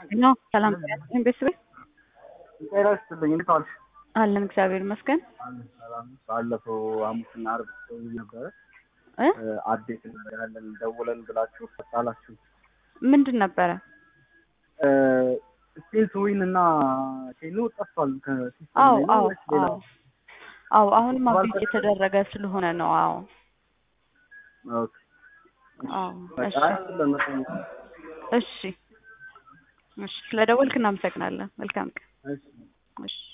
ነው ሰላም ቤተሰብ ጤና ይስጥልኝ። እንዴት ዋልሽ? አለን እግዚአብሔር ይመስገን። ሰላም። ባለፈው ሐሙስና ዓርብ ደውዬ ነበረ እ አዴት ያለን ደውለን ብላችሁ አላችሁ። ምንድን ነበረ? ስፔስ ዊን እና ኬኑ ጠፍቷል ከሲስተም አዎ ላይ ነው አዎ ወይስ ሌላ? አዎ አዎ አሁንም አብዴት የተደረገ ስለሆነ ነው። አዎ ኦኬ። አዎ እሺ በቃ ለመጠየቅ ነው። እሺ እሺ ስለደወልክ እናመሰግናለን። መልካም ቀን። እሺ። እሺ